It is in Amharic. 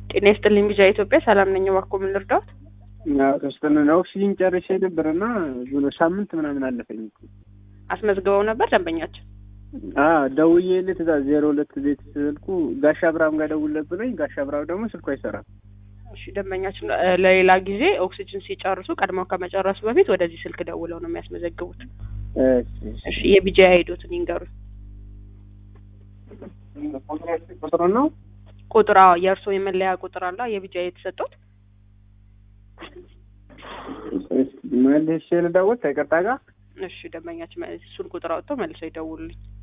ጤና ይስጥልኝ ቢጃ ኢትዮጵያ ሰላም ነኝ። እባክዎ ምን ልርዳዎት? ተወስጠን ኦክሲጂን ጨርሼ ነበር እና ብሎ ሳምንት ምናምን አለፈኝ እኮ። አስመዝግበው ነበር ደንበኛችን? ደውዬልህ ትእዛዝ ዜሮ ሁለት ቤት ስልኩ ጋሻ አብርሃም ጋር ደውልለት ብሎኝ ጋሻ አብርሃም ደግሞ ስልኩ አይሰራም። እሺ ደንበኛችን እ ለሌላ ጊዜ ኦክሲጅን ሲጨርሱ ቀድመው ከመጨረሱ በፊት ወደዚህ ስልክ ደውለው ነው የሚያስመዘግቡት። እሺ የቢጃ አይዶትን ይንገሩኝ። ቁጥሩ ነው ቁጥር አዎ፣ የእርስዎ የመለያ ቁጥር አለ የቢጃ የተሰጡት? መልሼ ልደውል ከይቅርታ ጋር እሺ ደንበኛችን እሱን ቁጥር አውጥተው መልሰው ይደውሉልኝ።